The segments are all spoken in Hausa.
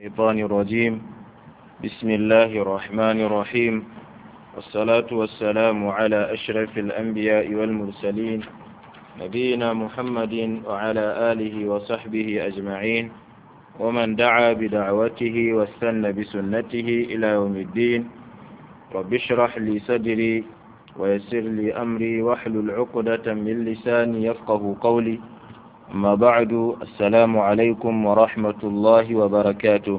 الشيطان الرجيم بسم الله الرحمن الرحيم والصلاة والسلام على أشرف الأنبياء والمرسلين نبينا محمد وعلى آله وصحبه أجمعين ومن دعا بدعوته واستنى بسنته إلى يوم الدين رب اشرح لي صدري ويسر لي أمري واحلل عقدة من لساني يفقه قولي أما بعد السلام عليكم ورحمة الله وبركاته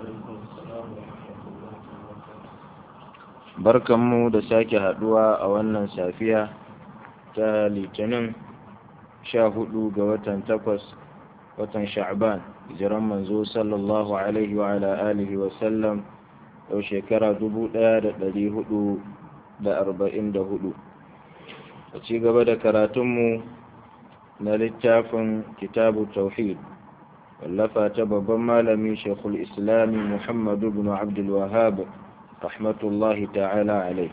barkanmu da sake haduwa a wannan safiya ta litinin sha hudu ga watan takwas watan sha'ban hijiran manzo sallallahu alaihi wa ala alihi wa sallam yau shekara dubu daya da dari hudu da arba'in da hudu a ci gaba da karatunmu na littafin kitabu tauhid wallafa ta babban malami shekul islami muhammadu bin abdul wahab rahmatullahi ta'ala alai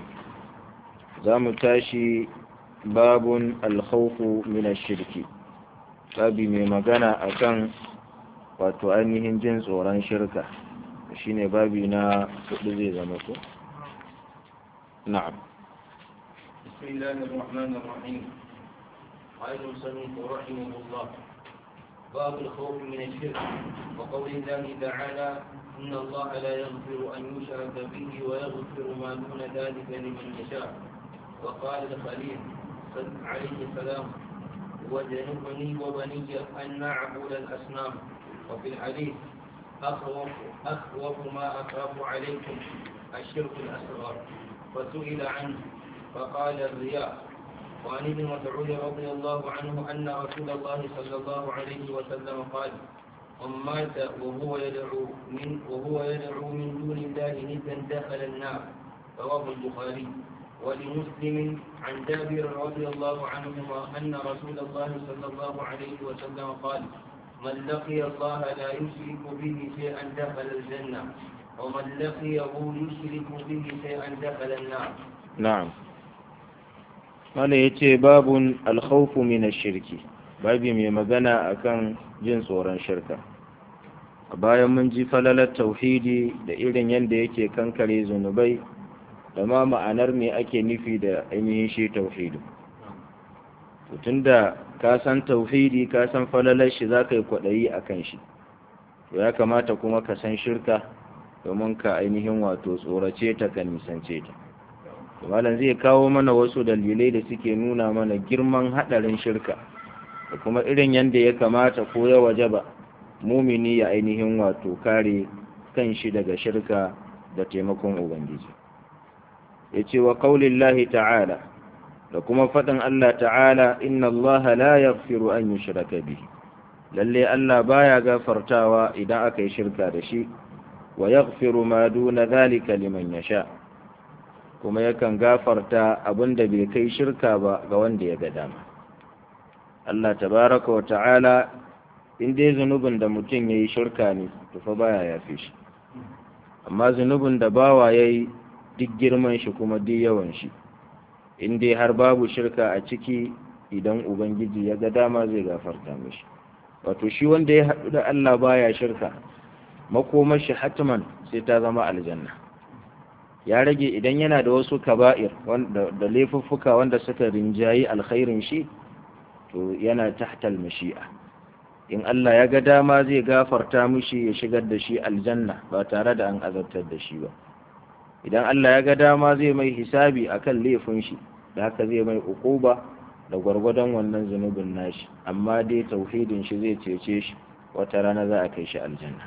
za mu tashi babun alkhawfu min shirki babi mai magana akan wato ainihin jin tsoron shirka shine babi na hudu zai zama ko na'am بسم الله الرحمن الرحيم قال المصنف رحمه الله باب الخوف من الشرك وقول الله تعالى إن الله لا يغفر أن يشرك به ويغفر ما دون ذلك لمن يشاء وقال الخليل عليه السلام وجنبني وبني أن نعبد الأصنام وفي الحديث أخوف أخوف ما أخاف عليكم الشرك الأصغر فسئل عنه فقال الرياء وعن ابن مسعود رضي الله عنه أن رسول الله صلى الله عليه وسلم قال من مات وهو يدعو من وهو يدعو من دون الله ندا دخل النار رواه البخاري ولمسلم عن جابر رضي الله عنهما أن رسول الله صلى الله عليه وسلم قال من لقي الله لا يشرك به شيئا دخل الجنة ومن لقيه يشرك به شيئا دخل النار na'am wanda ya ce babun alkhawfu min shirki babi mai magana akan jin tsoron shirka a bayan mun ji falalar tauhidi da irin yadda yake kankare zunubai da ma ma'anar me ake nufi da ainihin shi tauhidi tun da ka san tauhidi ka san falalar shi za ka yi kwaɗayi a kan shi ya kamata kuma ka san shirka domin ka ainihin wato tsorace ta ka nisance ta malam zai kawo mana wasu dalilai da suke nuna mana girman haɗarin shirka da kuma irin yadda ya kamata ko ya waje ba mumini ya ainihin wato kare kan shi daga shirka da taimakon ubangiji ya ce wa kaulillahi ta'ala da kuma faɗin Allah ta'ala inna Allah la yaghfiru an yushraka bihi lalle Allah baya gafartawa idan aka yi shirka da shi wa yaghfiru ma duna dhalika liman yasha' kuma yakan gafarta abin da bai kai shirka ba ga wanda ya ga dama Allah tabaraka wa ta'ala in dai zunubin da mutum ya yi shirka ne to fa baya yafe shi amma zunubin da bawa ya yi duk girman shi kuma duk yawan shi in dai har babu shirka a ciki idan ubangiji ya ga dama zai gafarta mishi wato shi wanda ya haɗu da Allah baya shirka makomar shi hatman sai ta zama aljanna ya rage idan yana da wasu kaba'ir da laifuffuka wanda suka rinjayi alkhairin shi to yana tahtal mashi'a in Allah ya ga dama zai gafarta mishi ya shigar da shi aljanna ba tare da an azabtar da shi ba idan Allah ya ga dama zai mai hisabi akan laifin shi da haka zai mai ukuba da gwargwadon wannan zunubin nashi amma dai tauhidin shi zai cece shi wata rana za a kai shi aljanna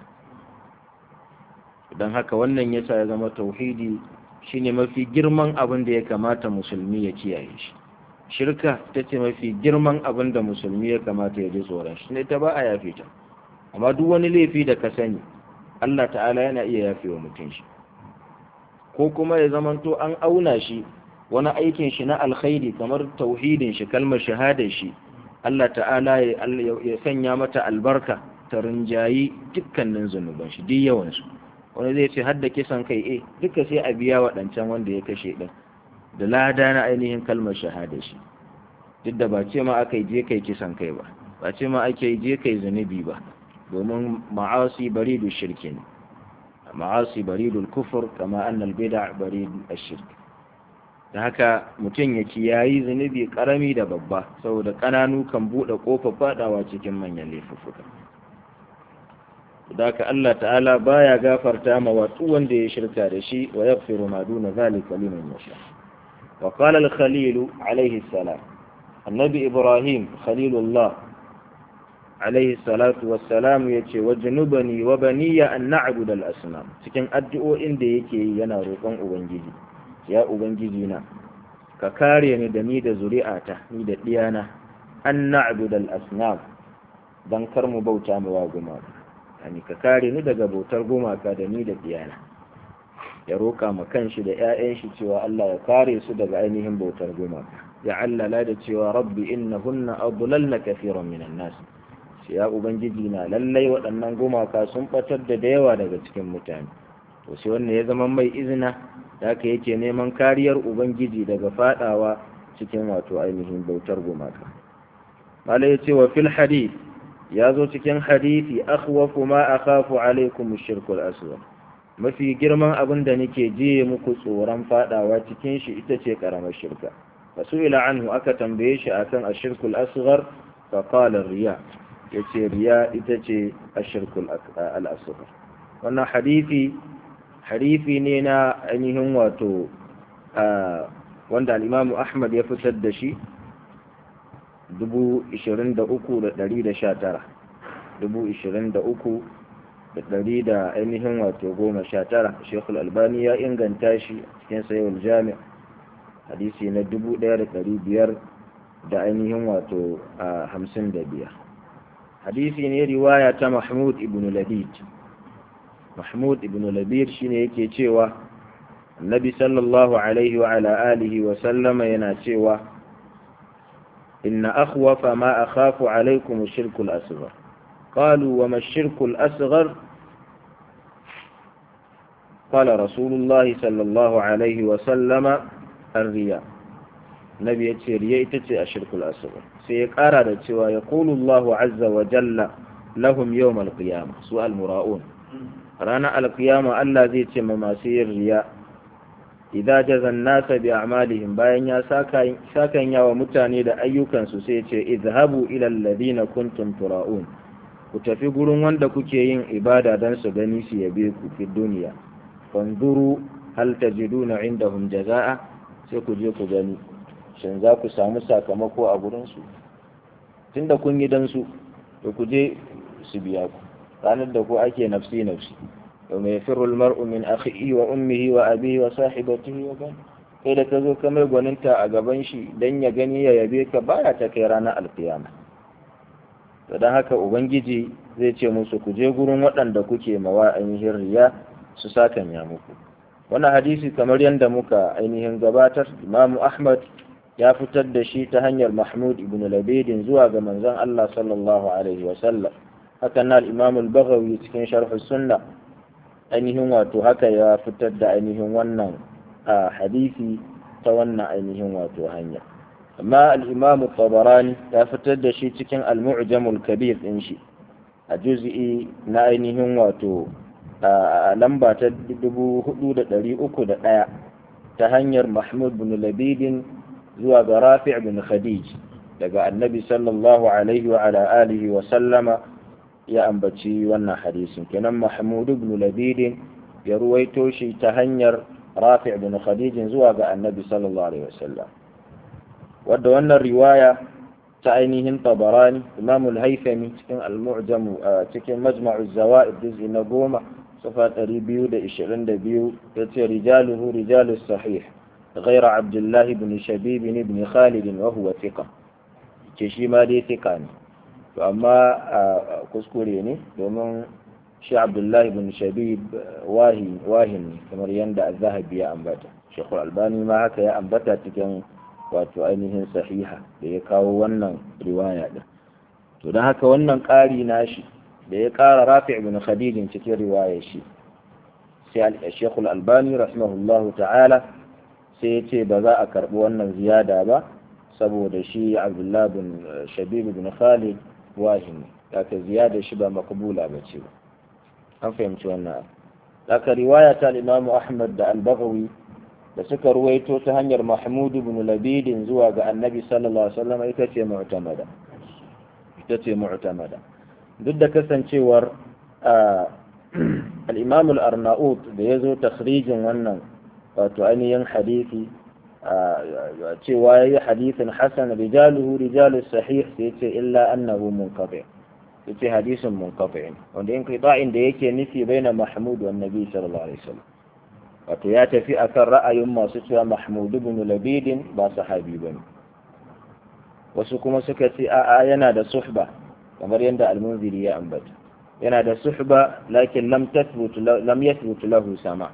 don haka wannan yasa ya zama tauhidi shine mafi girman abin da ya kamata musulmi ya kiyaye shi shirka ta ce mafi girman abin da musulmi ya kamata ya ji tsoron shi ne ta ba a yafe ta amma duk wani laifi da ka sani Allah ta'ala yana iya yafe wa mutum shi ko kuma ya zamanto an auna shi wani aikin shi na alkhairi kamar tauhidin shi kalmar shahadar shi Allah ta'ala ya sanya mata albarka ta rinjayi dukkanin zunuban shi duk yawansu wani zai ce hadda kisan kai eh duka sai a biya waɗancan wanda ya kashe ɗin da lada na ainihin kalmar shahada shi duk da ba ce ma aka yi je kai kisan kai ba ba ce ma ake yi je kai zunubi ba domin ma'asi bari da shirki ne ma'asi baridul kufur kama annal bid'a barid ash-shirk da haka mutum ya kiyayi zunubi karami da babba saboda kananu kan bude kofar fadawa cikin manyan laifuffuka da haka Allah ta'ala baya gafarta ma watsu wanda ya shirka da shi wa yaghfiru ma duna zalika liman yasha wa qala al-khalil alayhi salam annabi ibrahim khalilullah alayhi salatu wassalam yace wajnubani wa baniya an na'budu al-asnam cikin addu'o'in da yake yana roƙon ubangiji ya ubangiji na ka kare ni da ni da zuri'ata ni da diyana an na'budu al-asnam dan kar mu bauta mu wa gumaka yani ka kare ni daga bautar gumaka da ni da diyana ya roƙa ma kanshi da ƴaƴan shi cewa Allah ya kare su daga ainihin bautar gumaka ya allala da cewa rabbi innahunna adlalna kafiran minan nas sai ya ubangiji na lallai waɗannan gumaka sun batar da da yawa daga cikin mutane to sai wannan ya zama mai izina da haka yake neman kariyar ubangiji daga fadawa cikin wato ainihin bautar gumaka mala ya ce wa fil hadith ya zo cikin hadisi akhwafu ma akhafu alaikum ash-shirkul asghar mafi girman abin da nake jiye muku tsoron fadawa cikin shi ita ce karamar shirka fasu'ila anhu aka tambaye shi akan ash-shirkul asghar fa qala riya yace riya ita ce ash-shirkul al-asghar wannan hadisi hadisi ne na ainihin wato wanda al-Imam Ahmad ya fitar da shi dubu ishirin da uku da ɗari da sha tara dubu ishirin da uku da ɗari da ainihin wato goma sha tara shekul albani ya inganta shi cikin sayowar jami'a hadisi na dubu ɗaya da ɗari biyar da ainihin wato a hamsin da biyar hadisi ne riwaya ta mahmud ibn labid mahmud ibn labid shine yake cewa annabi sallallahu alaihi wa ala alihi wa sallama yana cewa إن أخوف ما أخاف عليكم الشرك الأصغر قالوا وما الشرك الأصغر قال رسول الله صلى الله عليه وسلم الرياء نبي يتشير الشرك الأصغر سيقارر ويقول الله عز وجل لهم يوم القيامة سؤال مراؤون رانا القيامة ألا زي ما سير رياء idza jaza an-nasa bi a'malihim bayan ya saka sakan yawa mutane da ayyukansu sai ce izhabu ila alladhina kuntum tura'un ku tafi gurin wanda kuke yin ibada dan su gani su yabe ku fi duniya fanzuru hal tajiduna indahum jazaa sai ku je ku gani shin za ku samu sakamako a gurin su tunda kun yi dan su to ku je su biya ku ranar da ku ake nafsi nafsi يوم يفر المرء من أخيه وأمه وأبيه وصاحبته وبنيه kai da ka zo ka mai gwaninta a gaban shi don ya gani ya yabe ka baya ta kai ranar alkiyama to don haka ubangiji zai ce musu ku je gurin waɗanda kuke mawa ainihin riya su sakan ya muku wannan hadisi kamar yadda muka ainihin gabatar imamu ahmad ya fitar da shi ta hanyar mahmud ibn labidin zuwa ga manzon allah sallallahu alaihi wasallam hakan na al-imam al-baghawi cikin sharh sunna ainihin wato haka ya fitar da ainihin wannan a hadisi ta wannan ainihin wato hanya amma al-imam tabarani ya fitar da shi cikin al-mu'jamul kabir din shi a juz'i na ainihin wato a lamba ta 4301 ta hanyar mahmud bin labidin zuwa ga rafi' bin khadij daga annabi sallallahu alaihi wa ala alihi wa sallama ya ambaci wannan hadisin kenan mahmud ibn labid ya ruwaito shi ta hanyar rafi' ibn khadij zuwa ga annabi sallallahu alaihi wasallam wadda wannan riwaya ta ainihin tabarani imam al-haythami cikin al-mu'jam cikin majma'u zawaid juz'i na goma safa 222 yace rijaluhu rijalus sahih غير عبد الله بن شبيب بن خالد وهو ثقة كشي ما دي ثقة to amma kuskure ne domin shi abdullahi bin shabib wahin kamar yadda zahabi ya ambata shekul albani ma haka ya ambata cikin wato ainihin sahiha da ya kawo wannan riwaya din to don haka wannan ƙari nashi da ya ƙara rafi ibn khadijin cikin riwaya shi sai shekul albani rahimahullahu ta'ala sai ya ce ba za a karɓi wannan ziyada ba saboda shi abdullahi bin shabib bin khalid wahimi daga ziyada shi ba makabula ba ce an fahimci wannan haka riwaya ta imamu ahmad da al-baghawi da suka ruwaito ta hanyar mahmud ibn labidin zuwa ga annabi sallallahu alaihi wasallam ita ce mu'tamada ita ce mu'tamada duk da kasancewar al-imam al-arnaut da yazo takhrijin wannan wato ainihin hadisi cewa yayi hadisin hasan rijaluhu rijalus sahih sai ce illa annahu munqati yace hadisin munqati wanda in qita'in da yake nufi baina mahmud wa nabi sallallahu alaihi wasallam wato ya tafi akan ra'ayin masu cewa mahmud ibn labidin ba sahabi bane wasu kuma suka ce a'a yana da suhba kamar yadda al-munziri ya ambata yana da suhba lakin lam tathbut lam yathbut lahu sama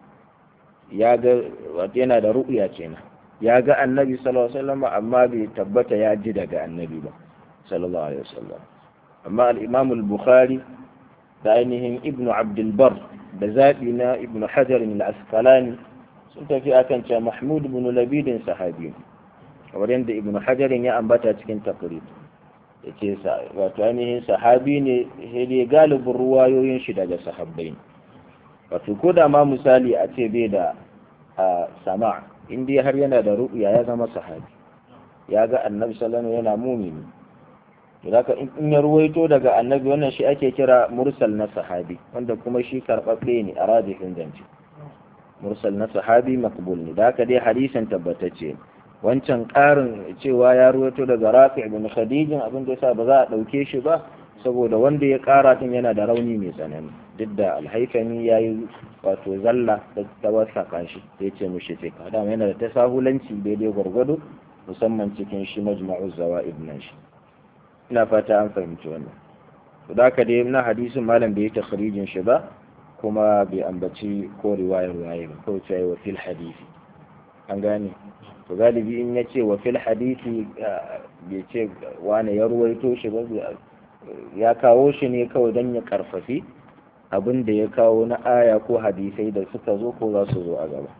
ya ga wato yana da ru'ya kenan ya ga annabi sallallahu alaihi wasallam amma bai tabbata ya ji daga annabi ba sallallahu alaihi wasallam amma al-imam al-bukhari da ainihin ibnu abdul bar da zaɓi na ibn hajar al-asqalani sun tafi akan cewa mahmud ibn labidin sahabi kamar yadda ibn hajar ya ambata cikin taqrib yace wato ainihin sahabi ne sai galibin ruwayoyin shi daga sahabbai wato ko da ma misali a ce bai da sama in dai har yana da ru'ya ya zama sahabi ya ga annabi sallallahu alaihi yana mumini Zaka in ya ruwaito daga annabi wannan shi ake kira mursal na sahabi wanda kuma shi karɓaɓɓe ne a rajihin zance mursal na sahabi makbul ne da haka dai hadisin tabbatacce wancan ƙarin cewa ya ruwaito daga rafi ibn khadijin abin da yasa ba za a ɗauke shi ba saboda wanda ya ƙara tun yana da rauni mai tsanani duk da alhaifani ya yi wato zalla da ta wasaka shi sai ce mushi ce ka dama yana da tasahulanci daidai gwargwado musamman cikin shi majma'u zawa'id nan shi ina fata an fahimci wannan to da ka dai na hadisin malam bai takhrijin shi ba kuma bai ambaci ko riwayar waye ba ko cewa wa fil hadisi an gane to galibi in ya ce wa fil hadisi bai ce wane ya ruwaito shi ba ya kawo shi ne kawai don ya karfafi abin da ya kawo na aya ko hadisai da suka zo ko za su zo a gaba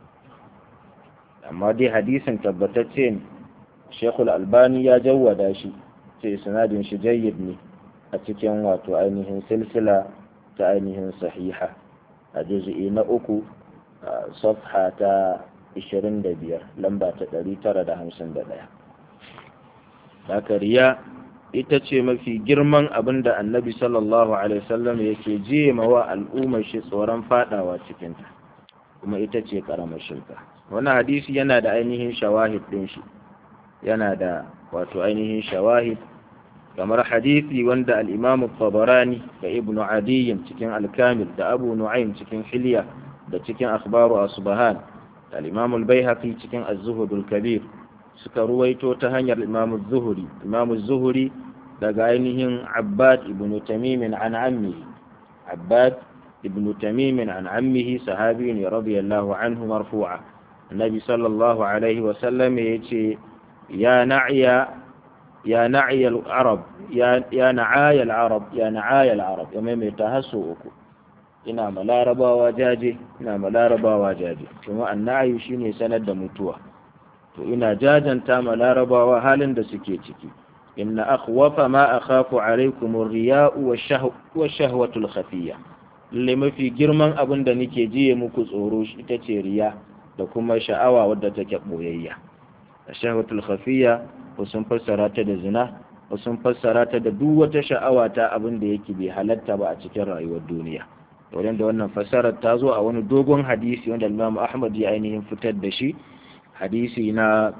amma dai hadisin tabbatacce ne shekul albani ya jawwada shi ce sinadin shi jayyid ne a cikin wato ainihin silsila ta ainihin sahiha a juzi'i na uku safha ta 25 lamba ta 951 haka riya ita ce mafi girman abin da annabi sallallahu alaihi wasallam yake jema wa al'ummar shi tsoron fadawa cikinta kuma ita ce karamar shirka wannan hadisi yana da ainihin shawahid din shi yana da wato ainihin shawahid kamar hadisi wanda al-imam tabarani da ibn adiy cikin al-kamil da abu nu'aym cikin hilya da cikin akhbaru asbahan da al-imam al-baihaqi cikin az-zuhud al-kabir suka ruwaito ta hanyar imam az-zuhri imam az-zuhri daga ainihin abbad ibn tamim an ammihi abbad ibn tamim an ammihi sahabi ne radiyallahu anhu marfu'a annabi sallallahu alaihi wa sallam yace ya na'iya يا نعي العرب يا يا نعاي العرب يا نعاي العرب يا ميمي تهسو uku ina ma larabawa jaje ina ma larabawa jaje kuma annayi shine sanar da mutuwa to ina jajanta ma larabawa halin da suke ciki inna akhwafa ma akhafu alaikum ar-riya'u wash-shahwatu al-khafiyya lalle mafi girman abin da nake jiye muku tsoro ita ce riya da kuma sha'awa wadda take boyayya ash-shahwatu al-khafiyya ko sun fassara ta da zina ko sun fassara ta da duk wata sha'awa ta abin da yake bai halatta ba a cikin rayuwar duniya wurin da wannan fassarar ta zo a wani dogon hadisi wanda Imam Ahmad ya ainihin fitar da shi hadisi na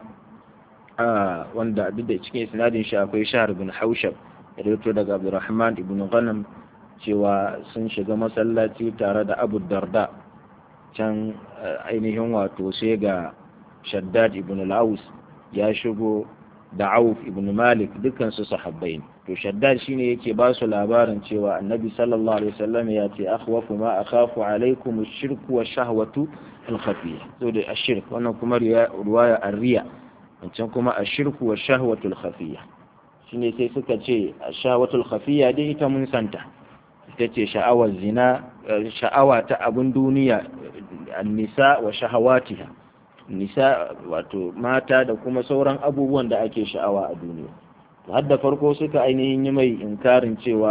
wanda duk da cikin isnadin shi akwai Shahr bin Haushab da rawaito daga Abdurrahman ibn Ghanam cewa sun shiga masallaci tare da Abu Darda can ainihin wato sai ga Shaddad ibn al-Aus ya shigo da Auf ibn Malik dukkan su sahabbai ne to Shaddad shine yake ba su labarin cewa Annabi sallallahu alaihi wasallam ya ce akhwafu ma akhafu alaikum ash-shirku wash-shahwatu al-khafiyya to da ash-shirk wannan kuma riwaya ar-riya wancan kuma ash-shirku wash-shahwatu al-khafiyya shine sai suka ce ash-shahwatu al-khafiyya dai ita mun santa ita ce sha'awar zina sha'awa ta abun duniya an-nisa wa shahawatiha nisa wato mata da kuma sauran abubuwan da ake sha'awa a duniya har da farko suka ainihin yi mai inkarin cewa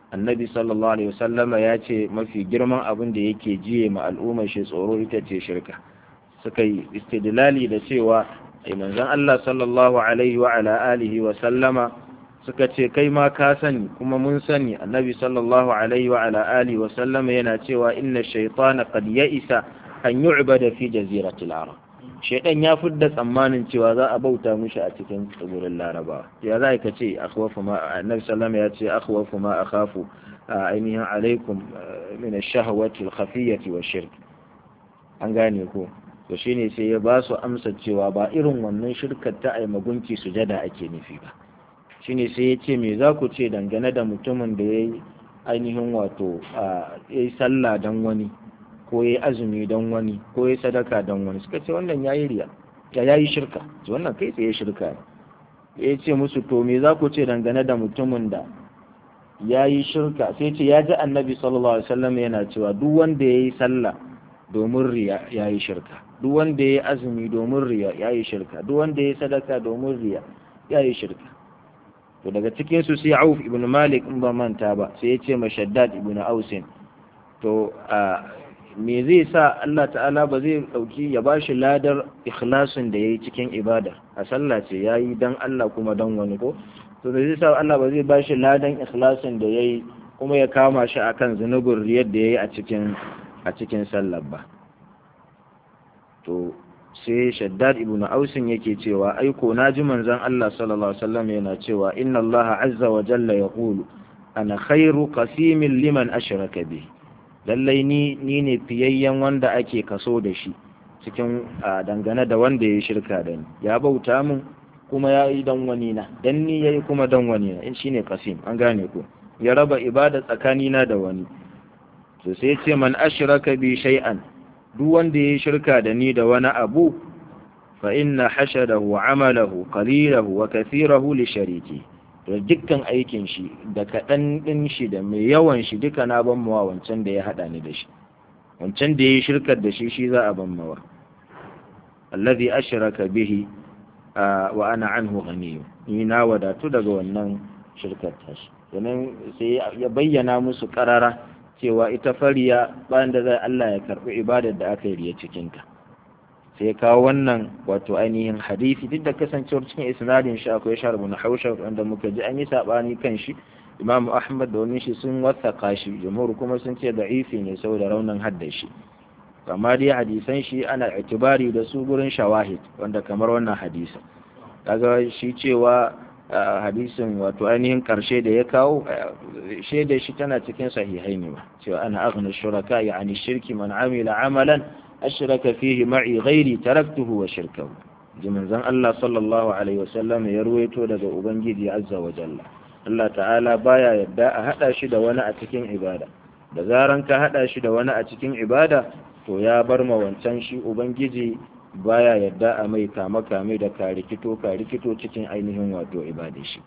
annabi sallallahu alaihi wasallama ya ce mafi girman abin da yake jiye ma al'ummar shi tsoro ita ce shirka suka yi istidlali da cewa ai manzon Allah sallallahu alaihi wa ala alihi wa sallama suka ce kai ma ka sani kuma mun sani annabi sallallahu alaihi wa ala alihi wa sallama yana cewa inna shaytana qad ya'isa an yu'bada fi jaziratil arab shaytan ya fidda tsammanin cewa za a bauta mishi a cikin tsibirin laraba ya za ka ce akhwafu ma annabi sallallahu ya ce akhwafu ma akhafu ainihin alaikum min ash-shahawati al-khafiyyati wash-shirk an gane ko to shine sai ya ba su amsa cewa ba irin wannan shirkar ta ai magunki sujada ake nufi ba shine sai ya ce me za ku ce dangane da mutumin da ya yi ainihin wato ya yi sallah don wani ko ya yi azumi don wani ko ya yi sadaka don wani suka ce wannan ya yi riya ya yi shirka ce wannan kai tsaye shirka ne ya ce musu to me za ku ce dangane da mutumin da ya yi shirka sai ce ya ji annabi sallallahu alaihi wasallam yana cewa duk wanda ya yi sallah domin riya ya yi shirka duk wanda ya yi azumi domin riya ya yi shirka duk wanda ya yi sadaka domin riya ya yi shirka to daga cikin su sai Auf ibn Malik in ba manta ba sai ya ce ma Shaddad ibn Ausin to me zai sa Allah ta'ala ba zai dauki ya bashi ladar ikhlasin da yayi cikin ibada a sallah ce yayi dan Allah kuma dan wani ko to me zai sa Allah ba zai bashi ladan ikhlasin da yayi kuma ya kama shi akan zunubin riyar da yayi a cikin a cikin sallar ba to sai shaddad ibn ausin yake cewa aiko na ji manzon Allah sallallahu alaihi wasallam yana cewa inna Allah azza wa jalla yaqulu ana khairu qasimin liman ashraka bi lallai ni ni ne fiyayyen wanda ake kaso da shi cikin dangane da wanda ya shirka da ni ya bauta min kuma ya yi dan wani na dan ni yayi kuma dan wani na in shine qasim an gane ko ya raba ibada tsakanina da wani to sai ce man ashraka bi shay'an duk wanda ya shirka da ni da wani abu fa inna hashadahu amalahu qalilahu wa kathirahu li shariki to dukkan aikin shi da kaɗan ɗin shi da mai yawan shi duka na ban mawa wancan da ya haɗa ni da shi wancan da ya yi shirkar da shi shi za a ban mawa allazi ashraka bihi wa ana anhu ghaniyu ni na wadatu daga wannan shirkar tashi sannan sai ya bayyana musu karara cewa ita fariya bayan da zai Allah ya karɓi ibadar da aka yi riya cikinta sai kawo wannan wato ainihin hadisi duk da kasancewar cikin isnadin shi akwai shar ibn hausha wanda muka ji an yi sabani kan shi imam ahmad da wani shi sun wasaka shi jumhur kuma sun ce da'ifi ne saboda raunin hadda shi amma dai hadisan shi ana itibari da su gurin shawahid wanda kamar wannan hadisi kaga shi cewa hadisin wato ainihin karshe da ya kawo shaida shi tana cikin sahihai ne ba cewa ana aghna shuraka yani shirki man amila amalan ashraka fihi ma'i ghairi taraktuhu wa shirkahu jimin zan Allah sallallahu alaihi wasallam ya ruwaito daga ubangiji azza wa jalla Allah ta'ala baya yadda a hada shi da wani a cikin ibada da zaran ka hada shi da wani a cikin ibada to ya bar ma wancan shi ubangiji baya yadda a mai kama kame da karikito karikito cikin ainihin wato ibada shi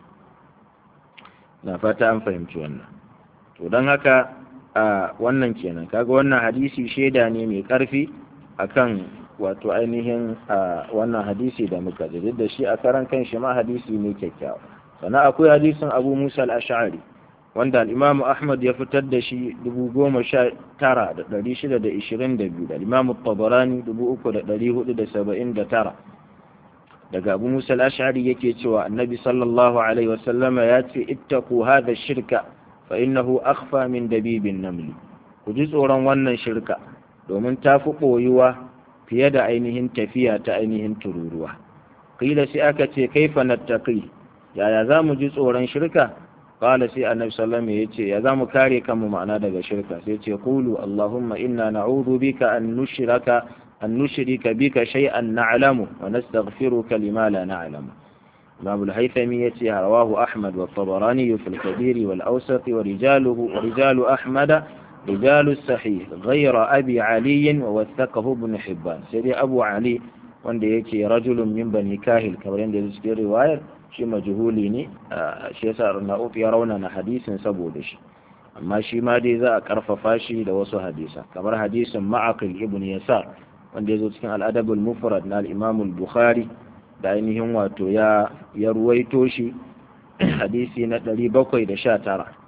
na fata an fahimci wannan to don haka a wannan kenan kaga wannan hadisi shaida ne mai karfi akan wato ainihin a wannan hadisi da muka ji da shi a karan kan shi ma hadisi ne kyakkyawa sannan akwai hadisin abu musa al-ash'ari wanda al-imam ahmad ya fitar da shi 19622 da al-imam tabarani 3479 daga abu musa al-ash'ari yake cewa annabi sallallahu alaihi wasallama ya ce ittaku hadha shirka fa innahu akhfa min dabibin namli ku ji tsoron wannan shirka domin ta fi ɓoyuwa fiye da ainihin tafiya ta ainihin tururuwa kila sai aka ce kaifa nattaqi yaya za mu ji tsoron shirka qala sai annabi sallallahu alaihi yace ya za mu kare kanmu ma'ana daga shirka sai ce qulu allahumma inna na'udhu bika an nushraka an nushrika bika shay'an na'lamu wa nastaghfiruka lima la na'lamu imam al-haythami yace rawahu ahmad wa tabarani fi al-kabir wal awsat wa rijaluhu rijalu ahmad رجال الصحيح غير أبي علي ووثقه ابن حبان سيدي أبو علي wanda yake rajulun min bani kahil kamar yadda ya cikin riwayar shi majhuli ne shi yasa na'uf ya rauna na hadisin saboda shi amma shi ma dai za a karfafa shi da wasu hadisa kamar hadisin ma'aqil ibn yasar wanda ya zo cikin al'adabul mufrad na al-imam al-bukhari da ainihin wato ya ya ruwaito shi hadisi na 719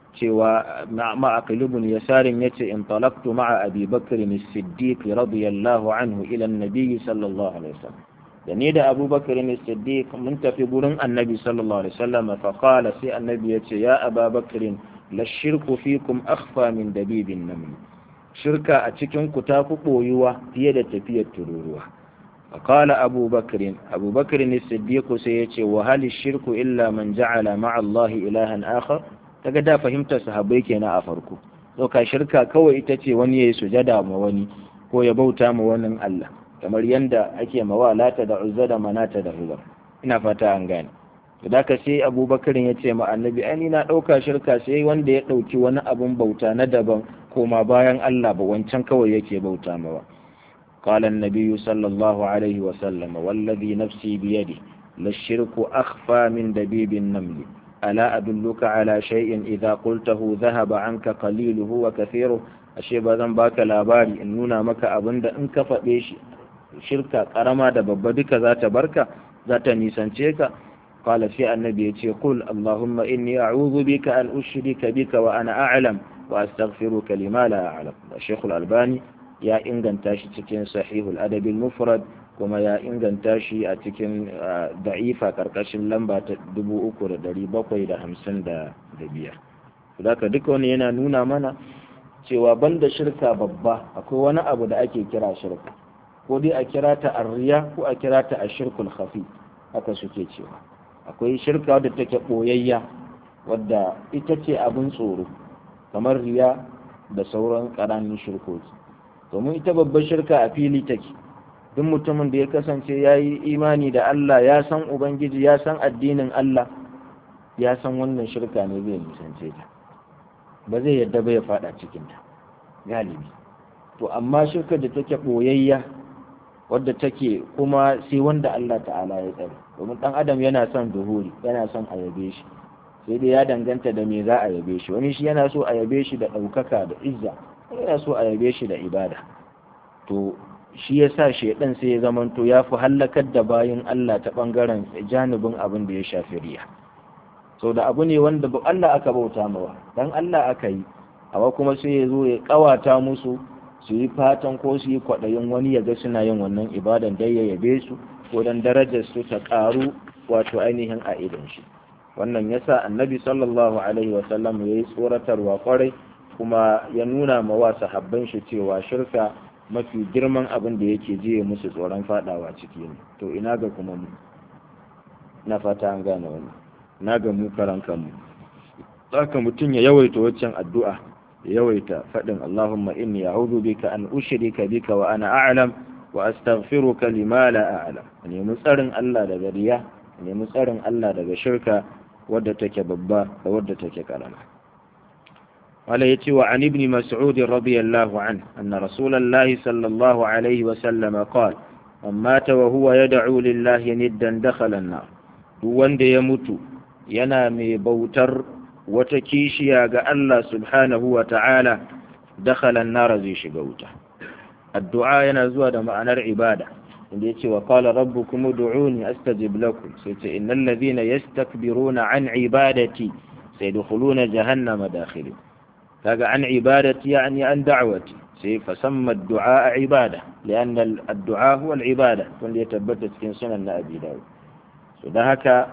cewa ma'aqil ibn yasarin yace in talaqtu ma'a abi bakr as-siddiq radiyallahu anhu ila an-nabi sallallahu alaihi wasallam da ni da abubakar ne siddiq mun tafi gurin annabi sallallahu alaihi wasallam fa qala sai annabi yace ya ababakar la shirku fikum akhfa min dabibin naml shirka a cikin ku ta fi boyuwa fiye da tafiyar tururuwa fa qala abubakar abubakar ne siddiq sai yace wa hal shirku illa man ja'ala ma'a allah ilahan akhar kaga da fahimtar sahabbai kenan a farko to ka shirka kawai ita ce wani yayi sujada ma wani ko ya bauta ma wani Allah kamar yanda ake mawa lata da uzza da manata da hubar ina fata an gane da ka sai abubakar ya ce ma annabi ai na ɗauka shirka sai wanda ya ɗauki wani abun bauta na daban koma bayan Allah ba wancan kawai yake bauta mawa قال النبي صلى الله عليه وسلم والذي نفسي بيده للشرك أخفى من دبيب النمل ألا أدلك على شيء إذا قلته ذهب عنك قليله وكثيره ashe ba zan baka labari in nuna maka abin da in ka faɗe shi shirka ƙarama da babba duka za ta barka za ta nisance ka qala sai annabi ya ce qul allahumma inni a'udhu bika an ushrika bika wa ana a'lam wa astaghfiruka lima la a'lam shaykh al-albani ya inganta shi cikin sahihul adab al-mufrad kuma ya inganta shi a cikin da'ifa karkashin lamba ta 3755 Sudaka duka wani yana nuna mana cewa banda shirka babba akwai wani abu da ake kira shirka ko dai a kira ta arriya ko a kira ta ashirkul khafi haka suke cewa akwai shirka wadda take boyayya wadda ita ce abin tsoro kamar riya da sauran ƙananan shirkoki domin ita babbar shirka a fili take duk mutumin da ya kasance ya yi imani da Allah ya san Ubangiji ya san addinin Allah ya san wannan shirka ne zai nisance ta ba zai yadda ba ya fada cikinta galibi to amma shirka da take ɓoyayya wadda take kuma sai wanda Allah ta'ala ya tsare domin ɗan adam yana son zuhuri yana son a yabe shi sai dai ya danganta da me za a yabe shi wani shi yana so a yabe shi da ɗaukaka da izza yana so a yabe shi da ibada to shi ya sa shaidan sai ya zamanto ya fi hallakar da bayan Allah ta ɓangaren janibin abin da ya shafi riya sau da abu ne wanda Allah aka bauta mawa dan Allah aka yi awa kuma sai ya zo ya kawata musu su yi fatan ko su yi kwaɗayin wani ya ga suna yin wannan ibadan dai ya yabe su ko dan darajar su ta ƙaru wato ainihin a idan shi wannan yasa annabi sallallahu alaihi wa sallam ya yi tsoratarwa kwarai kuma ya nuna ma wa sahabban shi cewa shirka mafi girman abin da yake jiye musu tsoron fadawa ciki ne to ina ga kuma mu na fata an gane wannan na ga mu karan kanmu haka mutum ya yawaita waccan addu'a ya yawaita faɗin Allahumma inni a'udhu bika an ushrika bika wa ana a'lam wa astaghfiruka lima la a'lam nemi tsarin Allah daga riya nemi tsarin Allah daga shirka wadda take babba da wadda take karama قال يتي وعن ابن مسعود رضي الله عنه أن رسول الله صلى الله عليه وسلم قال من مات وهو يدعو لله ندا دخل النار wanda ya mutu yana mai bautar wata kishiya ga Allah subhanahu wa ta'ala dakhalan nara zai shiga wuta addu'a yana zuwa da ma'anar ibada inda yace wa qala rabbukum ud'uni astajib lakum sai ce innal ladhina yastakbiruna an ibadati sayadkhuluna jahannama dakhirin kaga an ibadati yani an da'wati sai fasamma ad-du'a ibada lian ad-du'a huwa al-ibada wanda ya tabbata cikin sunan na Abi Dawud so dan haka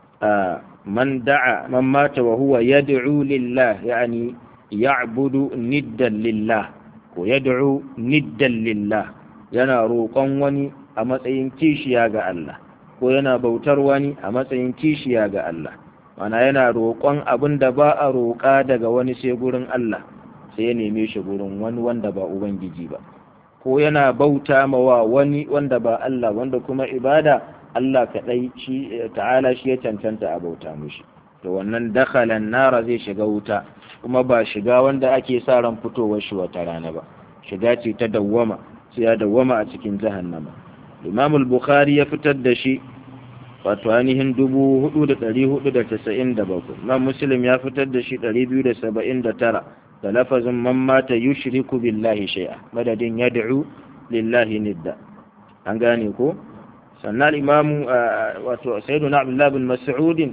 man da'a man mata wa huwa yad'u lillah yani ya'budu niddan lillah ko yad'u niddan lillah yana roƙon wani a matsayin kishiya ga Allah ko yana bautar wani a matsayin kishiya ga Allah mana yana roƙon abin da ba a roƙa daga wani sai gurin Allah sai ya neme shi gurin wani wanda ba Ubangiji ba ko yana bauta mawa wani wanda ba Allah wanda kuma ibada Allah kaɗai shi ta'ala shi ya cancanta a bauta mushi to wannan dakhalan nara zai shiga wuta kuma ba shiga wanda ake sa ran fitowar shi wata rana ba shiga ce ta dawwama sai ya dawwama a cikin jahannama Imam al-Bukhari ya fitar da shi wato ainihin dubu hudu da ɗari hudu da tasa'in da bakwai man muslim ya fitar da shi ɗari biyu da saba'in da tara da lafazin man mata yushriku billahi shay'a madadin yad'u lillahi nidda an gane ko sannan imamu wato sayyiduna abdullah bin mas'ud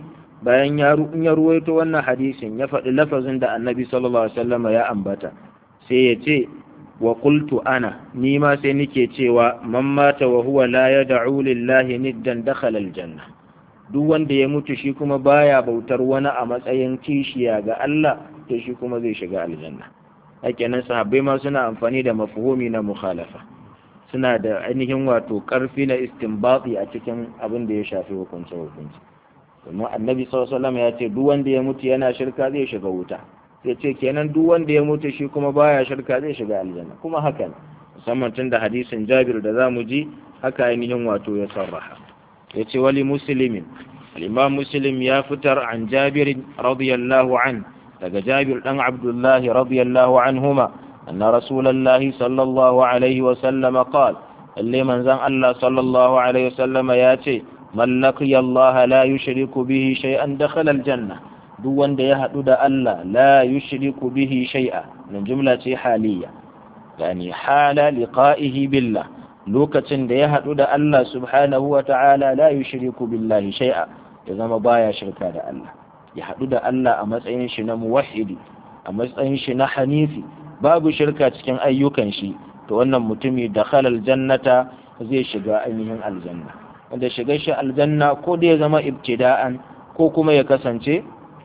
bayan ya in ya ruwaito wannan hadisin ya faɗi lafazin da annabi sallallahu alaihi wasallam ya ambata sai ya ce wa qultu ana ni ma sai nike cewa man mata wa huwa la yad'u lillahi niddan dakhala aljanna duk wanda ya mutu shi kuma baya bautar wani a matsayin kishiya ga Allah to shi kuma zai shiga aljanna hakenan sahabbai ma suna amfani da mafhumi na mukhalafa suna da ainihin wato karfi na istinbati a cikin abin da ya shafi hukunce hukunci domin annabi sallallahu ya ce duk wanda ya mutu yana shirka zai shiga wuta sai ce kenan duk wanda ya mutu shi kuma baya shirka zai shiga aljanna kuma haka ne musamman tun da hadisin Jabir da zamu ji haka ainihin wato ya sarraha yace wali muslimin al-imam muslim ya fitar an Jabir radiyallahu an daga Jabir dan Abdullah radiyallahu anhuma anna rasulullahi sallallahu alaihi wa sallam qala lalle manzon Allah sallallahu alaihi wa sallam ya ce man laqiya Allah la yushriku bihi shay'an dakhala aljanna duk wanda ya hadu da Allah la yushriku bihi shay'a nan jumla ce haliya yani hala liqa'ihi billah lokacin da ya hadu da Allah subhanahu wa ta'ala la yushriku billahi shay'a ya zama baya shirka da Allah ya hadu da Allah a matsayin shi na muwahhidi a matsayin shi na hanifi babu shirka cikin ayyukan shi to wannan mutumi dakhala aljannata zai shiga ainihin aljanna wanda shiga shi aljanna ko da ya zama ibtida'an ko kuma ya kasance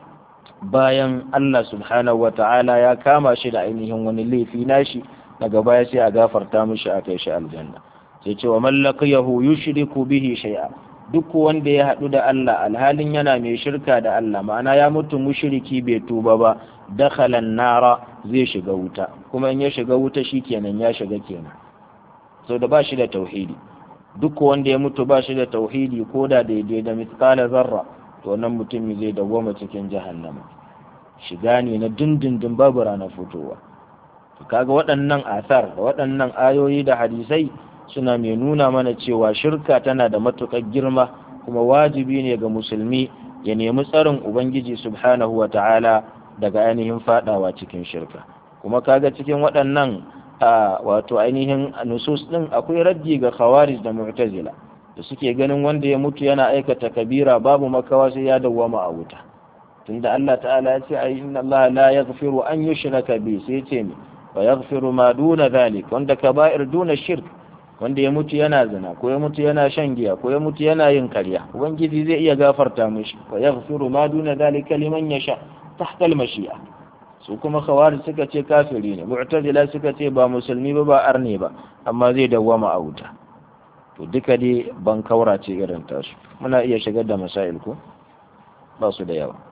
bayan Allah subhanahu wata'ala ya kama shi da ainihin wani laifi nashi daga baya sai a gafarta mishi a kai shi aljanna sai cewa mallaqiyahu yushriku bihi shay'a duk wanda ya haɗu da Allah alhalin yana mai shirka da Allah ma'ana ya mutu mushriki bai tuba ba dakhala nara zai shiga wuta kuma in ya shiga wuta shikenan ya shiga kenan sau da ba shi da tauhidi duk wanda ya mutu ba shi da tauhidi ko da daidai da miskala zarra to wannan mutum zai dawwama cikin jahannama shiga ne na dindindin babu ranar fitowa to kaga waɗannan asar da waɗannan ayoyi da hadisai suna mai nuna mana cewa shirka tana da matuƙar girma kuma wajibi ne ga musulmi ya nemi tsarin ubangiji subhanahu wa ta'ala daga ainihin fadawa cikin shirka kuma kaga cikin waɗannan a wato ainihin nusus din akwai raddi ga khawarij da mu'tazila da suke ganin wanda ya mutu yana aikata kabira babu makawa sai ya dawwama a wuta tunda Allah ta'ala ya ce ai inna Allah la yaghfiru an yushraka bi sai ya ce mi wa yaghfiru ma duna dhalik wanda kaba'ir duna shirk wanda ya mutu yana zina ko ya mutu yana shan giya ko ya mutu yana yin karya ubangiji zai iya gafarta mishi wa yaghfiru ma duna dhalika liman yasha tahta al-mashi'a su kuma khawari suka ce kafiri ne mu'tazila suka ce ba musulmi ba ba arne ba amma zai dawwama a wuta to duka dai ban kaura ce irin tasu muna iya shigar da masail ko ba su da yawa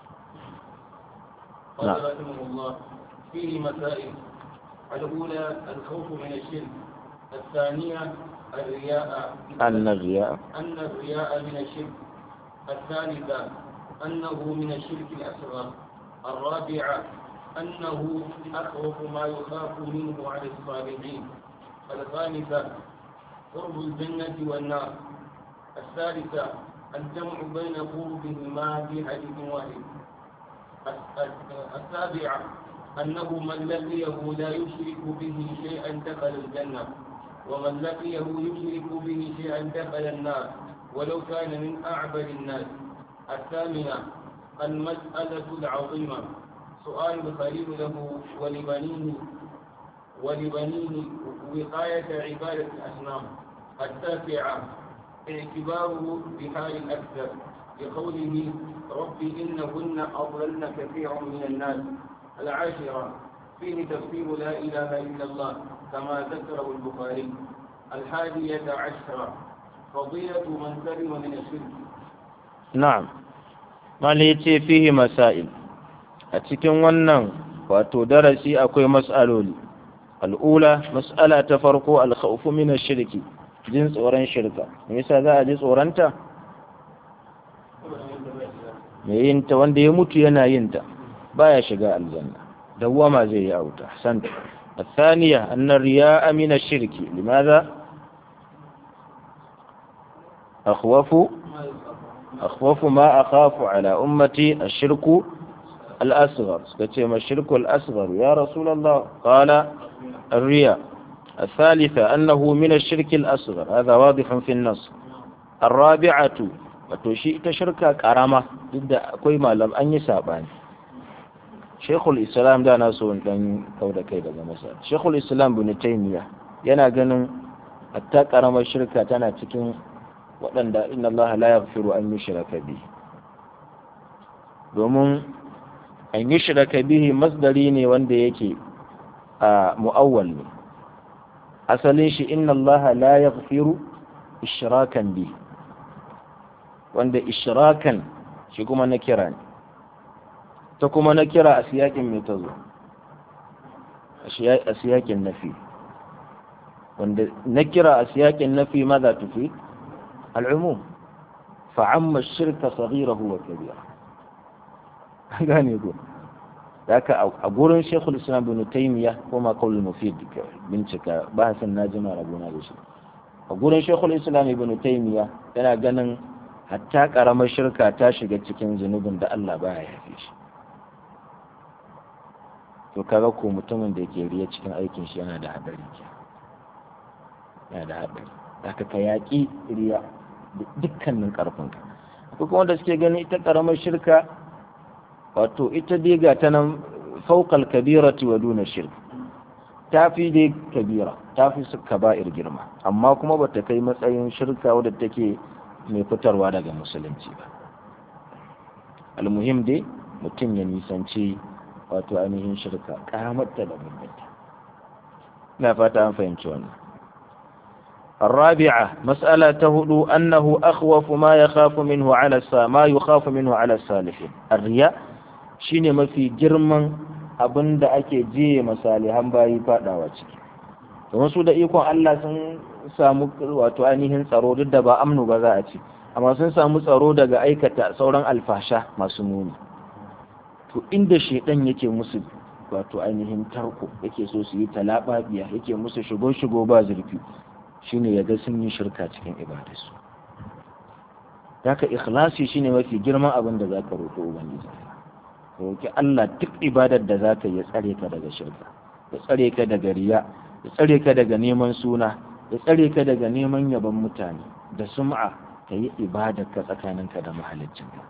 قال رحمه الله فيه مسائل الأولى الخوف من الشرك الثانية الرياء أن الرياء أن الرياء من الشرك الثالثة أنه من الشرك الأصغر الرابعة أنه أخوف ما يخاف منه على الصالحين الخامسة قرب الجنة والنار الثالثة الجمع بين قربهما في حديث واحد السابعة أنه من لقيه لا يشرك به شيئا دخل الجنة ومن لقيه يشرك به شيئا دخل النار ولو كان من أعبد الناس الثامنة المسألة العظيمة سؤال الخليل له ولبنيه ولبنيه وقاية عبادة الأصنام التاسعة اعتباره بحال الأكثر لقوله رب إنهن أضللن كثيرا من الناس العاشرة فيه تفسير لا إله إلا الله كما ذكره البخاري الحادية عشرة فضيلة من سلم من الشرك na'am mali yace fihi masail a cikin wannan wato darasi akwai mas'aloli al'ula mas'ala ta farko al-khawfu min ash-shirki jin tsoron shirka me yasa za a ji tsoronta me yin ta wanda ya mutu yana yin ta baya shiga aljanna dawwama zai yi auta san الثانية أن الرياء من الشرك لماذا أخوف أخوف ما أخاف على أمتي الشرك الأصغر ما الشرك الأصغر يا رسول الله قال الرياء الثالثة أنه من الشرك الأصغر هذا واضح في النص الرابعة wato shi ita shirka karama duk da akwai malam an yi sabani Sheikhul Islam da na so in dan kauda kai daga masa Sheikhul Islam bin Taymiyyah yana ganin hatta karamar shirka tana cikin waɗanda inna Allah la yaghfiru an yushraka bihi domin an yushraka bihi masdari ne wanda yake a mu'awwal ne asalin shi inna Allah la yaghfiru ishrakan bihi wanda ishrakan shi kuma na kira ne ta kuma na kira a siyakin mai ta zo a siyakin nafi wanda na kira a siyakin nafi maza tufi al'umum fa'amma shirka saghirahu wa kabira gane ko haka a gurin shekul islam bin taymiya ko ma kawul mufid bincika ba san na jima rabona da shi a gurin shekul islam ibn taymiya yana ganin hatta karamar shirka ta shiga cikin zunubin da Allah baya yafe shi to kaga ko mutumin da ke riya cikin aikin shi yana da hadari yana da hadari haka ka yaƙi riya dukkanin ƙarfinka ko kuma da suke gani ita ƙaramar shirka wato ita dai ga ta nan fauqal kabirati wa duna shirk ta fi dai kabira ta fi su kaba'ir girma amma kuma ba ta kai matsayin shirka wadda take mai fitarwa daga musulunci ba almuhim dai mutum ya nisanci wato ainihin shirka karamarta da mummunta ina fata an fahimci wannan الرابعة مسألة هدو أنه أخوف ما يخاف منه على السا ما يخاف منه على السالفين الرياء shine mafi girman abin da ake jiye masalihan bayi fadawa ciki domin su da ikon Allah sun samu wato ainihin tsaro duk da ba amnu ba za a ci amma sun samu tsaro daga aikata sauran alfasha masu muni to inda shedan yake musu wato ainihin tarko yake so su yi talababiya yake musu shigo shigo ba zurfi shine ya ga sun yi shirka cikin ibadarsu haka ikhlasi shine mafi girman abin da zaka roƙi ubangiji roƙi Allah duk ibadar da zaka ya tsare ka daga shirka ya tsare ka daga riya ya tsare ka daga neman suna ya tsare ka daga neman yaban mutane da sum'a ka yi ibadar ka tsakaninka da mahaliccinka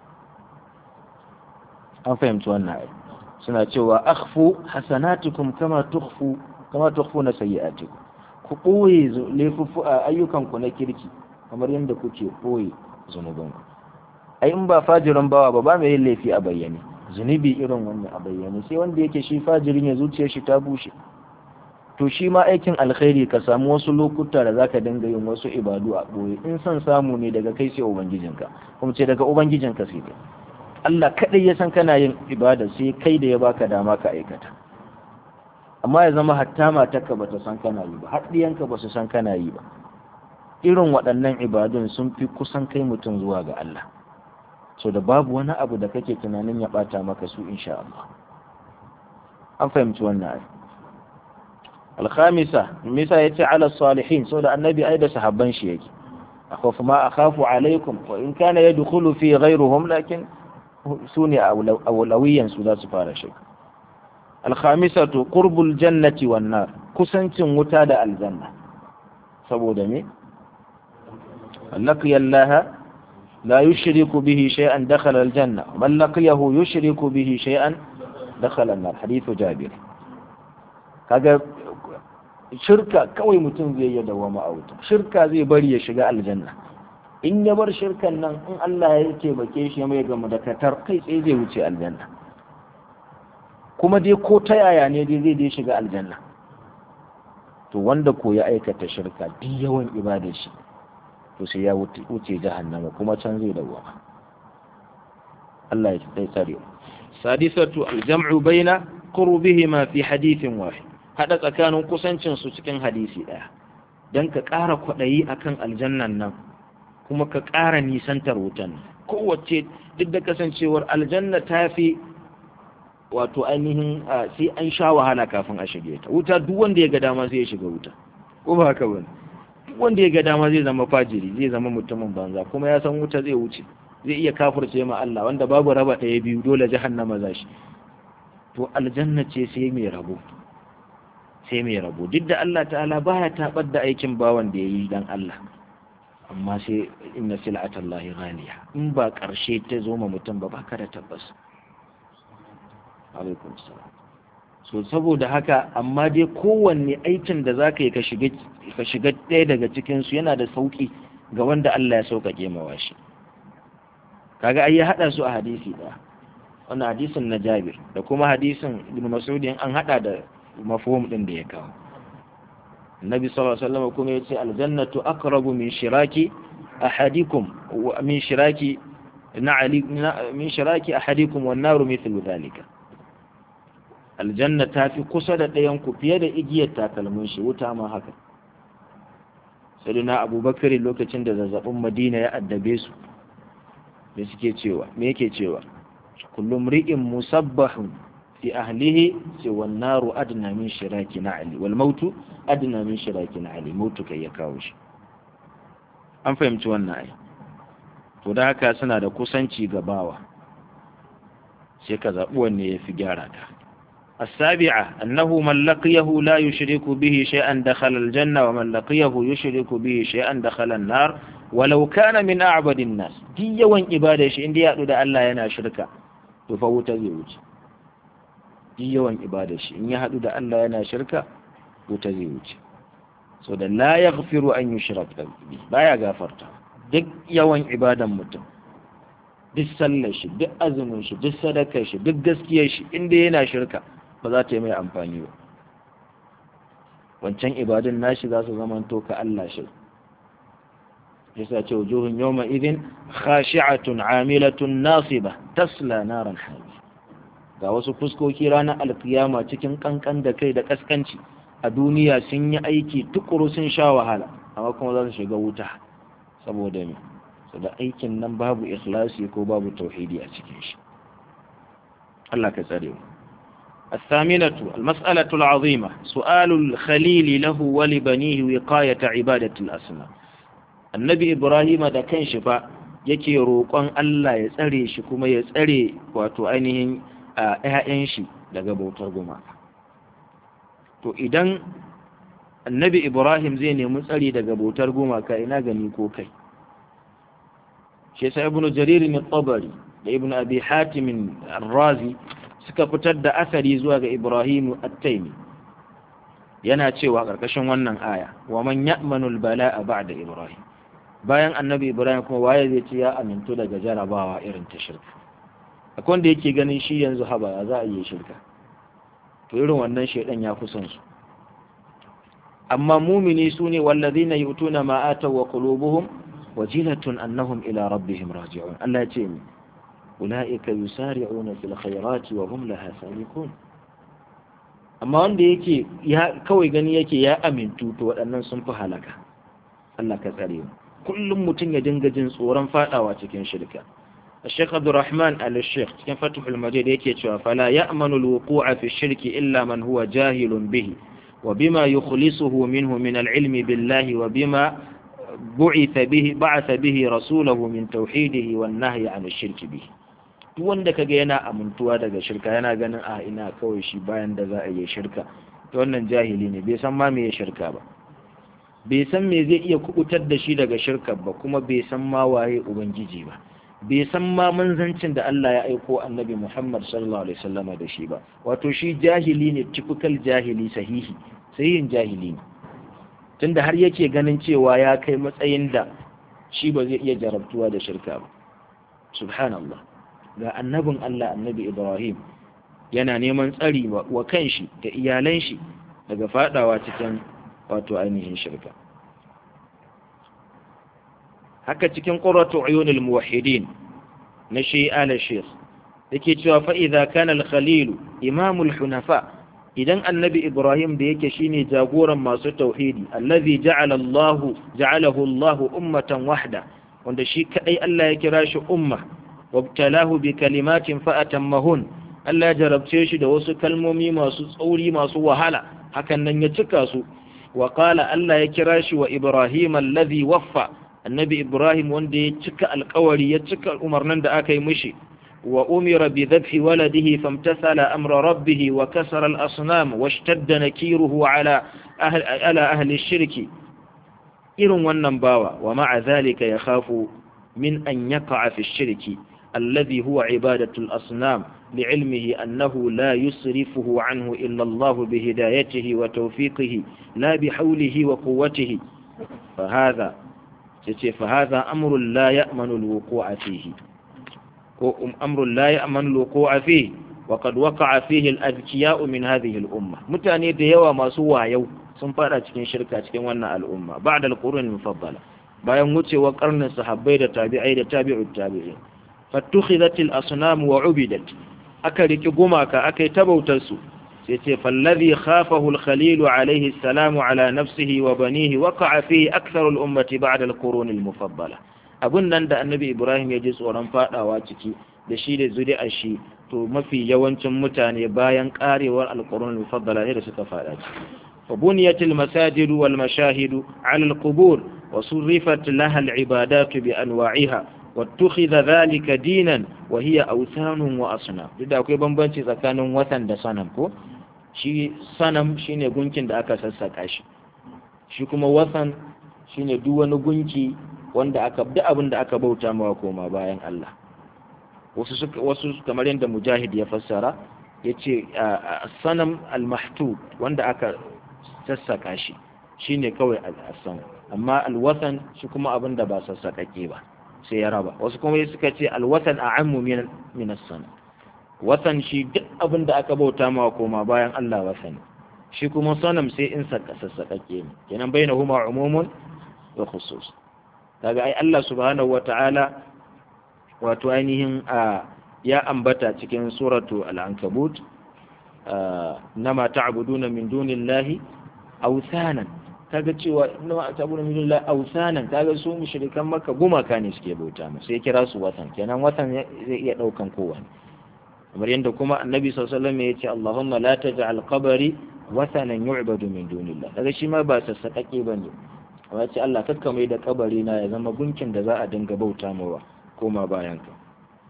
an fahimci wannan ai suna cewa akhfu hasanatukum kama tukhfu kama tukhfuna sayyi'atikum ku ɓoye ayyukanku na kirki kamar yadda kuke ɓoye zunubanku ai in ba fajirin bawa ba ba mai yin laifi a bayyane zunubi irin wannan a bayyane sai wanda yake shi fajirin ya zuciya shi ta bushe to shi ma aikin alkhairi ka samu wasu lokuta da zaka dinga yin wasu ibadu a ɓoye in son samu ne daga kai sai ubangijinka kuma ce daga ubangijinka sai kai Allah kaɗai ya san kana yin ibada sai kai da ya baka dama ka aikata amma ya zama hatta matarka ba ta san kana yi ba har ɗiyanka ba su san kana yi ba irin waɗannan ibadun sun fi kusan kai mutum zuwa ga Allah so da babu wani abu da kake tunanin ya ɓata maka su insha Allah an fahimci wannan ai alkhamisa misa yace ala salihin so da annabi ai da sahabban shi yake akhafu ma akhafu alaikum wa in kana yadkhulu fi ghayruhum lakin sune awlawiyan su za su fara shi alkhamisatu qurbul jannati wan nar kusancin wuta da aljanna saboda me laqiya Allah la yushriku bihi shay'an dakhala aljanna man laqiyahu yushriku bihi shay'an dakhala an-nar hadithu jabir kaga shirka kawai mutum zai yi dawama a wuta shirka zai bari ya shiga aljanna in ya bar shirkan nan in Allah ya taimake shi mai gama da katar kai tsaye zai wuce aljanna kuma dai ko ta yaya ne dai zai dai shiga aljanna to wanda ko ya aikata shirka duk yawan ibadar shi to sai ya wuce jahannama kuma can zai dawama Allah ya tsare tsare sadisatu aljam'u baina qurbihima fi hadithin wahid hada tsakanin kusancin su cikin hadisi daya dan ka ƙara kwaɗayi akan aljannan nan kuma ka ƙara nisantar wutan kowace duk da kasancewar aljanna ta fi wato ainihin sai an sha wahala kafin a shige ta wuta duk wanda ya ga dama zai shiga wuta ko ba haka bane duk wanda ya ga dama zai zama fajiri zai zama mutumin banza kuma ya san wuta zai wuce zai iya kafirce ma Allah wanda babu raba ɗaya biyu dole jahannama za shi to aljanna ce sai mai rabo sai mai rabo duk da Allah ta'ala baya tabar da aikin bawan da yayi dan Allah amma sai inna sil'atallahi ghaliya in ba karshe ta zo ma mutum ba baka da tabbas alaikum salam so saboda haka amma dai kowanne aikin da zaka yi ka shiga ka shiga ɗaya daga cikin su yana da sauki ga wanda Allah ya sauƙaƙe mawa shi kaga ai ya hada su a hadisi da wannan hadisin na Jabir da kuma hadisin Ibn Mas'ud an hada da mafhum din da ya kawo Nabi sallallahu alaihi wasallam kuma yace aljannatu aqrabu min shiraki ahadikum wa min shiraki na'ali min shiraki ahadikum wan naru mithlu dhalika aljanna ta fi kusa da ɗayan ku fiye da igiyar takalmin shi wuta ma haka sayyidina abubakar lokacin da zazzabin madina ya addabe su me suke cewa me yake cewa kullum ri'in musabbahun fi ahlihi ce wan naru adna min shiraki na'li wal mautu adna min shiraki na'li mautu kai ya kawo shi an fahimci wannan ai to da haka suna da kusanci ga bawa sai ka zaɓi wanne ya fi gyara ta السابعة أنه من لقيه لا يشرك به شيئا دخل الجنة ومن لقيه يشرك به شيئا دخل النار ولو كان من أعبد الناس دي يوان إبادة شيء دي يأتو دا الله ينا شركة تفوت زيوج دي يوان إبادة شيء إن يهدو دا الله ينا شركة وتزيوج so da la yaghfiru an yushrak bi baya gafarta duk yawan ibadan mutum duk sallar shi duk azumin shi duk sadakar shi duk gaskiyar shi inda yana shirka ba za ta yi mai amfani ba wancan ibadun nashi za su zama to ka Allah shi yasa ce wujuhun yawma idin khashi'atun amilatun nasiba tasla naran hami ga wasu fuskoki ranar alkiyama cikin kankan da kai da kaskanci a duniya sun yi aiki tukuru sun sha wahala amma kuma za su shiga wuta saboda me da aikin nan babu ikhlasi ko babu tauhidi a cikin shi Allah ka tsare mu الثامنة المسألة العظيمة سؤال الخليل له ولبنيه وقاية عبادة الأسماء النبي إبراهيم da kanshi fa yake roƙon Allah ya tsare shi kuma ya tsare wato ainihin ƴaƴan shi daga bautar gumaka to idan annabi Ibrahim zai nemi tsari daga bautar gumaka ina gani ko kai shi yasa ibnu jarir min tabari da ibnu abi hatim ar-razi suka fitar da asari zuwa ga ibrahim at-taymi yana cewa karkashin wannan aya wa man ya'manu al-bala'a ba'da ibrahim bayan annabi ibrahim kuma waye zai ce ya amintu daga jarabawa irin ta shirka akwai wanda yake ganin shi yanzu haba za a yi shirka to irin wannan shedan ya kusan su amma mumini sune wallazina yu'tuna ma ataw wa qulubuhum wajilatun annahum ila rabbihim raji'un Allah ya ce mi ulaika yusari'una fil khairati wa hum laha sabiqun amma wanda yake ya kawai gani yake ya amintu to waɗannan sun fi halaka Allah ka tsare mu kullum mutum ya dinga jin tsoron fadawa cikin shirka الشيخ عبد الرحمن آل الشيخ كان فتح المجيد يكي فلا يأمن الوقوع في الشرك إلا من هو جاهل به وبما يخلصه منه من العلم بالله وبما بعث به بعث به رسوله من توحيده والنهي عن الشرك به duk wanda kaga yana amintuwa daga shirka yana ganin a ina kawai shi bayan da za a yi shirka to wannan jahili ne bai san ma me ya shirka ba bai san me zai iya kubutar da shi daga shirka ba kuma bai san ma waye ubangiji ba bai san ma manzancin da Allah ya aiko annabi Muhammad sallallahu alaihi wasallama da shi ba wato shi jahili ne typical jahili sahihi sahihin jahili ne tunda har yake ganin cewa ya kai matsayin da shi ba zai iya jarabtuwa da shirka ba subhanallah ga annabin Allah annabi Ibrahim yana neman tsari wa kanshi da iyalan shi daga fadawa cikin wato ainihin shirka haka cikin qurratu uyunil muwahhidin na shi ala shaykh yake cewa fa idza kana al-khalil imamul hunafa idan annabi ibrahim da yake shine jagoran masu tauhidi allazi ja'ala Allah ja'alahu Allah ummatan wahda wanda shi kadai Allah ya kira shi umma wabtalahu bi kalimatin fa atammahun Allah ya jarabce shi da wasu kalmomi masu tsauri masu wahala hakan nan ya cika su wa qala Allah ya kira shi wa ibrahim allazi waffa annabi ibrahim wanda ya cika alkawari ya cika umarnin da aka yi mishi وأمر بذبح ولده فامتثل أمر ربه وكسر الأصنام واشتد نكيره على أهل, على أهل الشرك irin wannan bawa wa ma'a zalika ya khafu min an yaqa'a fi shirki alladhi huwa ibadatu al-asnam لعلمه أنه لا يصرفه عنه إلا الله بهدايته وتوفيقه لا بحوله وقوته فهذا فهذا أمر لا يأمن الوقوع فيه أمر لا يأمن الوقوع فيه وقد وقع فيه الأذكياء من هذه الأمة متاني ديوا ما سوى يو sun fada cikin shirka cikin wannan al'umma ba da alƙurun mufaddala bayan wucewa karnin sahabbai da tabi'ai da tabi'ut tabi'in fattukhidat al-asnam wa ubidat aka riki gumaka aka yi tabautar su sai ce fallazi khafahu al-khalil alayhi salam ala nafsihi wa banihi waqa'a fihi akthar al-ummati ba'da al-qurun al-mufaddala abun nan da annabi ibrahim ya ji tsoron fadawa ciki da shi da zuri'ar shi to mafi yawancin mutane bayan karewar al-qurun al-mufaddala ne da suka fada ciki فبنيت المساجد والمشاهد على القبور وصرفت لها العبادات بأنواعها واتخذ ذلك دينا وهي أوثان وأصنام da akwai bambanci tsakanin watan da sanam ko shi sanam shine gunkin da aka sassaka shi shi kuma watan shine duk wani gunki wanda aka duk abin da aka bauta mawa koma bayan Allah wasu wasu kamar yadda mujahid ya fassara yace sanam al-mahtub wanda aka sassaka shi shi ne kawai al'asan amma alwatan shi kuma abin da ba sassakake ba sai ya raba wasu kuma suka ce alwatan a ammu min sana watan shi duk abin da aka bauta ma koma bayan Allah watan shi kuma sanam sai in sassakake ne kenan bai na huma umumun wa khusus kaga ai Allah subhanahu wata'ala wato ainihin a ya ambata cikin suratu al-ankabut nama ta'buduna min dunillahi ausanan kaga cewa inna ta'budu min dunillahi ausanan kaga su mushrikan makka gumaka ne suke bauta mu sai kira su watan kenan watan zai iya daukan kowanne kamar yadda kuma annabi sallallahu alaihi wasallam ya ce Allahumma la taj'al qabri watanan yu'badu min dunillah kaga shi ma ba sassaƙaƙe bane amma ce Allah kakka mai da kabari na ya zama gunkin da za a dinga bauta mawa koma bayan ka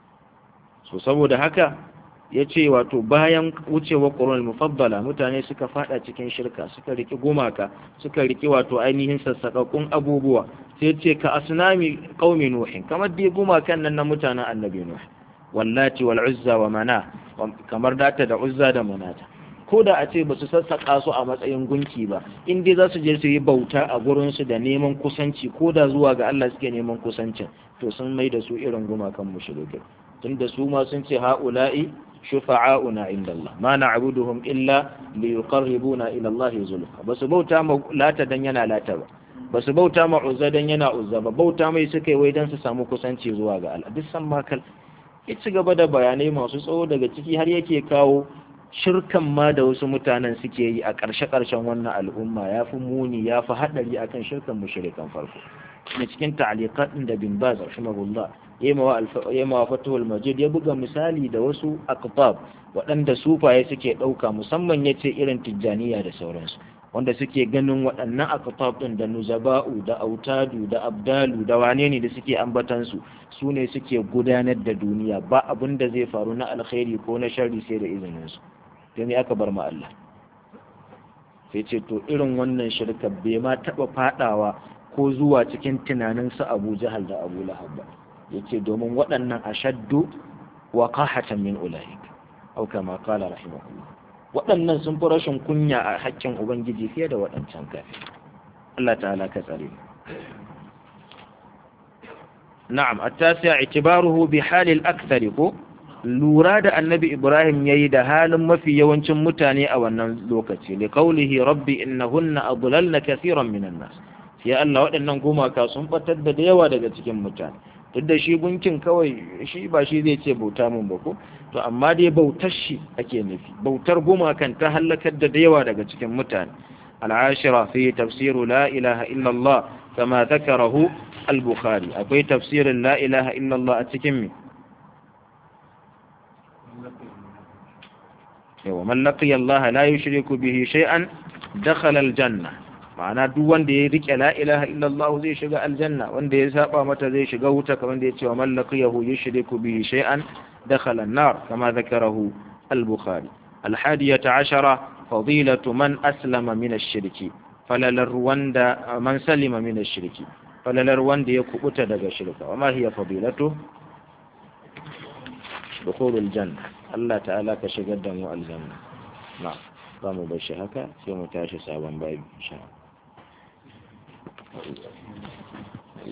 so saboda haka ya ce wato bayan wucewa ƙoron mufabbala mutane suka fada cikin shirka suka riki gumaka suka riki wato ainihin sassaƙaƙƙun abubuwa sai ce ka asnami qaumi nuhin kamar dai gumakan nan na mutanen annabi nuh wallati wal uzza wa mana kamar data da uzza da manata ko da a ce ba su sassaƙa su a matsayin gunki ba in dai za su je su yi bauta a gurinsu da neman kusanci ko da zuwa ga Allah suke neman kusancin to sun mai da su irin gumakan mushrikai tunda su ma sun ce ha'ula'i shufa'auna inda Allah ma na'buduhum illa liyuqarribuna ila Allah zulfa basu bauta ma lata dan yana lata ba basu bauta ma uzza dan yana uzza ba bauta mai suka yi wai dan su samu kusanci zuwa ga Allah duk san makal ya ci gaba da bayanai masu tsawo daga ciki har yake kawo shirkan ma da wasu mutanen suke yi a ƙarshe-ƙarshen wannan al'umma ya fi muni ya fi haɗari akan shirkan mushrikan farko na cikin ta'aliqat da bin baz rahimahullah yema fatuhul majid ya buga misali da wasu aqtab waɗanda sufaye suke ɗauka musamman ya ce irin tijjaniya da sauransu wanda suke ganin waɗannan aqtab ɗin da nuzaba'u da autadu da abdalu da wane ne da suke ambatansu su ne suke gudanar da duniya ba abin da zai faru na alkhairi ko na sharri sai da izininsu to me aka bar ma Allah sai ce to irin wannan shirka bai ma taɓa faɗawa ko zuwa cikin tunanin su Abu Jahal da Abu Lahab ba yace domin waɗannan ashaddu wa qahatan min ulaik au kama qala rahimahullah waɗannan sun fi rashin kunya a haƙƙin ubangiji fiye da waɗancan kafi Allah ta'ala ka tsare na'am at-tasi' i'tibaruhu bi halil akthar ko lura da annabi Ibrahim yayi da halin mafi yawancin mutane a wannan lokaci li qawlihi rabbi innahunna adlalna kathiran minan nas ya Allah waɗannan gumaka sun batar da yawa daga cikin mutane duk da shi gunkin kawai shi ba shi zai ce bauta mun ba ko to amma dai bautar shi ake nufi bautar gumakan ta halakar da yawa daga cikin mutane al'ashira fi tafsiru la ilaha illallah kama zakarahu al-bukhari akwai tafsirin la ilaha illallah a cikin mi yawa man laqiya Allah la yushriku bihi shay'an dakhala al-janna ma'ana duk wanda ya rike la ilaha illallah zai shiga aljanna wanda ya saba mata zai shiga wuta kamar da ya ce wa man laqiyahu yushriku bihi shay'an dakhala an-nar kama zakarahu al-bukhari al-hadiyata ashara fadilatu man aslama min ash-shirki falalar wanda man salima min shirki falalar wanda ya kubuta daga shirka wa ma hiya fadilatu dukhulul janna Allah ta'ala ka shigar da mu aljanna na za mu bar shi haka sai mu tashi sabon babi insha Allah